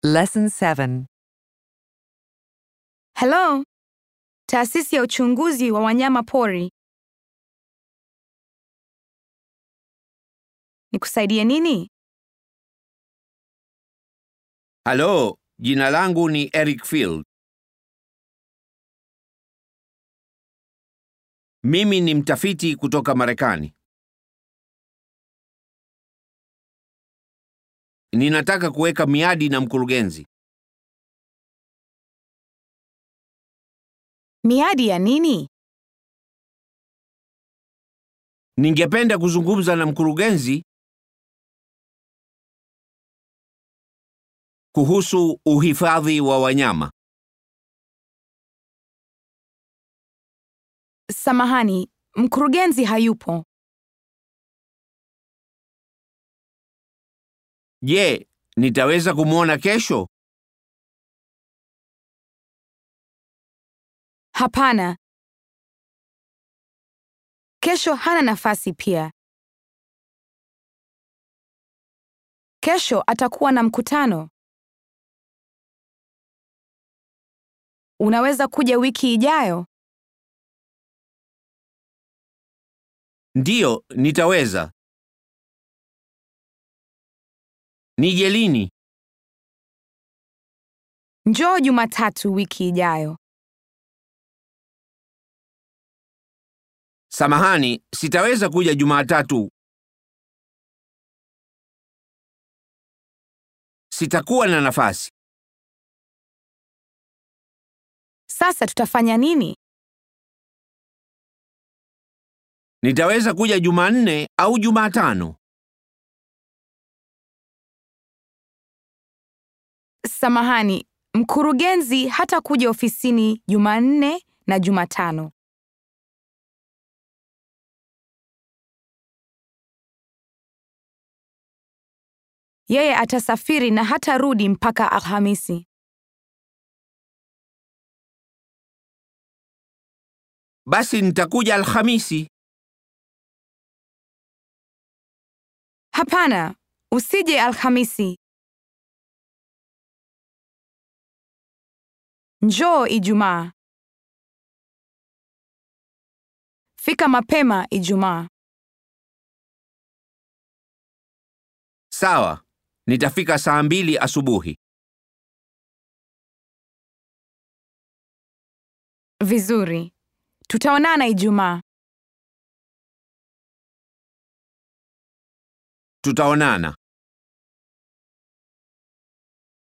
Lesson 7. Hello, taasisi ya uchunguzi wa wanyama pori. Nikusaidie nini? Halo, jina langu ni Eric Field. Mimi ni mtafiti kutoka Marekani. Ninataka kuweka miadi na mkurugenzi. Miadi ya nini? Ningependa kuzungumza na mkurugenzi kuhusu uhifadhi wa wanyama. Samahani, mkurugenzi hayupo. Je, nitaweza kumwona kesho? Hapana. Kesho hana nafasi pia. Kesho atakuwa na mkutano. Unaweza kuja wiki ijayo? Ndiyo, nitaweza. Nije lini? Njoo Jumatatu wiki ijayo. Samahani, sitaweza kuja Jumatatu. Sitakuwa na nafasi. Sasa tutafanya nini? Nitaweza kuja Jumanne au Jumatano. Samahani, mkurugenzi hatakuja ofisini Jumanne na Jumatano. Yeye atasafiri na hatarudi mpaka Alhamisi. Basi nitakuja Alhamisi. Hapana, usije Alhamisi. Njoo Ijumaa. Fika mapema Ijumaa. Sawa, nitafika saa mbili asubuhi. Vizuri. Tutaonana Ijumaa. Tutaonana.